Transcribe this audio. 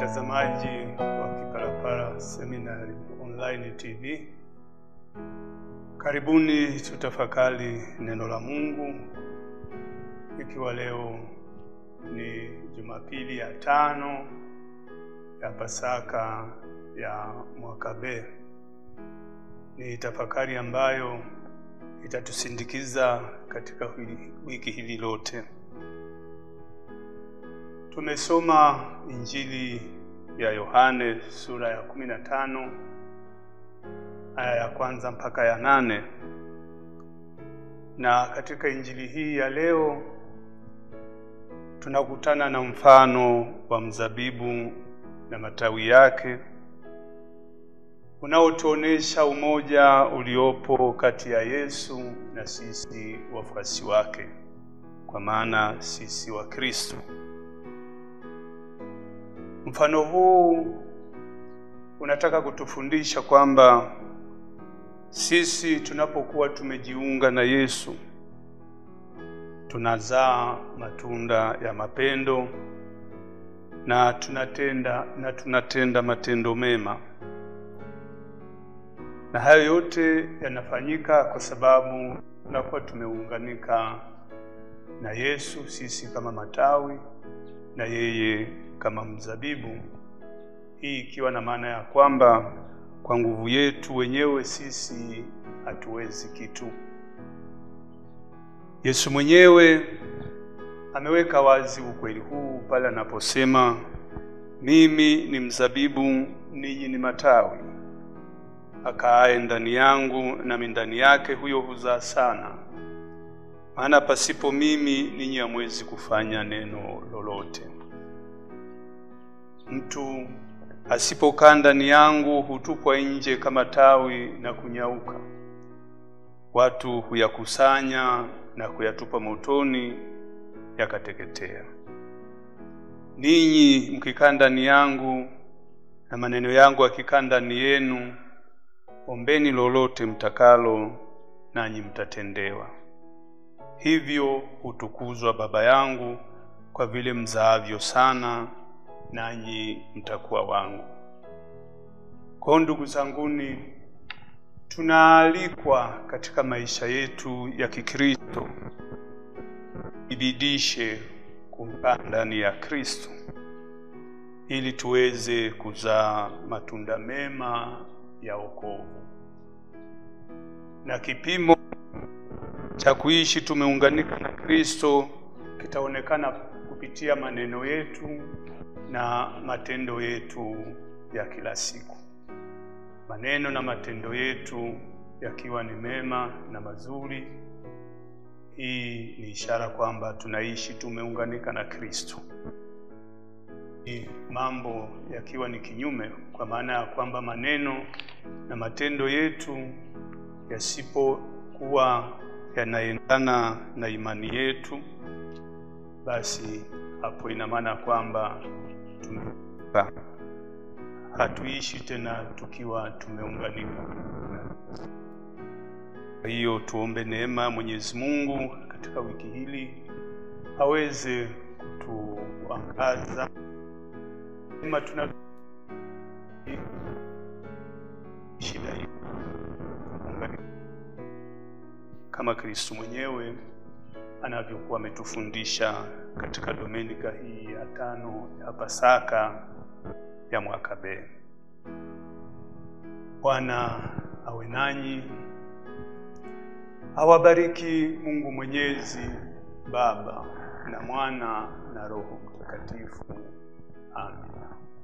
watazamaji wa Kipalapala Seminari Online TV, karibuni tutafakari neno la Mungu, ikiwa leo ni Jumapili ya tano ya Pasaka ya mwaka B. Ni tafakari ambayo itatusindikiza katika wiki hili lote. Tumesoma Injili ya Yohane sura ya kumi na tano aya ya kwanza mpaka ya nane na katika Injili hii ya leo tunakutana na mfano wa mzabibu na matawi yake unaotuonesha umoja uliopo kati ya Yesu na sisi wafuasi wake, kwa maana sisi wa Kristo. Mfano huu unataka kutufundisha kwamba sisi tunapokuwa tumejiunga na Yesu tunazaa matunda ya mapendo na tunatenda na tunatenda matendo mema, na hayo yote yanafanyika kwa sababu tunakuwa tumeunganika na Yesu, sisi kama matawi na yeye kama mzabibu. Hii ikiwa na maana ya kwamba kwa nguvu yetu wenyewe sisi hatuwezi kitu. Yesu mwenyewe ameweka wazi ukweli huu pale anaposema, mimi ni mzabibu, ninyi ni matawi. Akaaye ndani yangu nami ndani yake, huyo huzaa sana, maana pasipo mimi ninyi hamwezi kufanya neno lolote. Mtu asipokaa ndani yangu hutupwa nje kama tawi na kunyauka. Watu huyakusanya na kuyatupa motoni, yakateketea. Ninyi mkikaa ndani yangu na maneno yangu akikaa ndani yenu, ombeni lolote mtakalo, nanyi mtatendewa. Hivyo hutukuzwa Baba yangu kwa vile mzaavyo sana nanyi mtakuwa wangu. Kwa ndugu zanguni, tunaalikwa katika maisha yetu ya Kikristo ibidishe kukaa ndani ya Kristo ili tuweze kuzaa matunda mema ya wokovu, na kipimo cha kuishi tumeunganika na Kristo kitaonekana kupitia maneno yetu na matendo yetu ya kila siku. Maneno na matendo yetu yakiwa ni mema na mazuri, hii ni ishara kwamba tunaishi tumeunganika na Kristo. Mambo yakiwa ni kinyume, kwa maana ya kwamba maneno na matendo yetu yasipokuwa yanaendana na imani yetu, basi hapo ina maana kwamba tumepa hatuishi tena tukiwa tumeunganika. Kwa hiyo tuombe neema Mwenyezi Mungu katika wiki hili aweze kutuangaza kama tuna shida hii kama Kristo mwenyewe anavyokuwa ametufundisha katika Dominika hii ya tano ya Pasaka ya mwaka B. Bwana awe nanyi, awabariki Mungu Mwenyezi, Baba na Mwana na Roho Mtakatifu. Amina.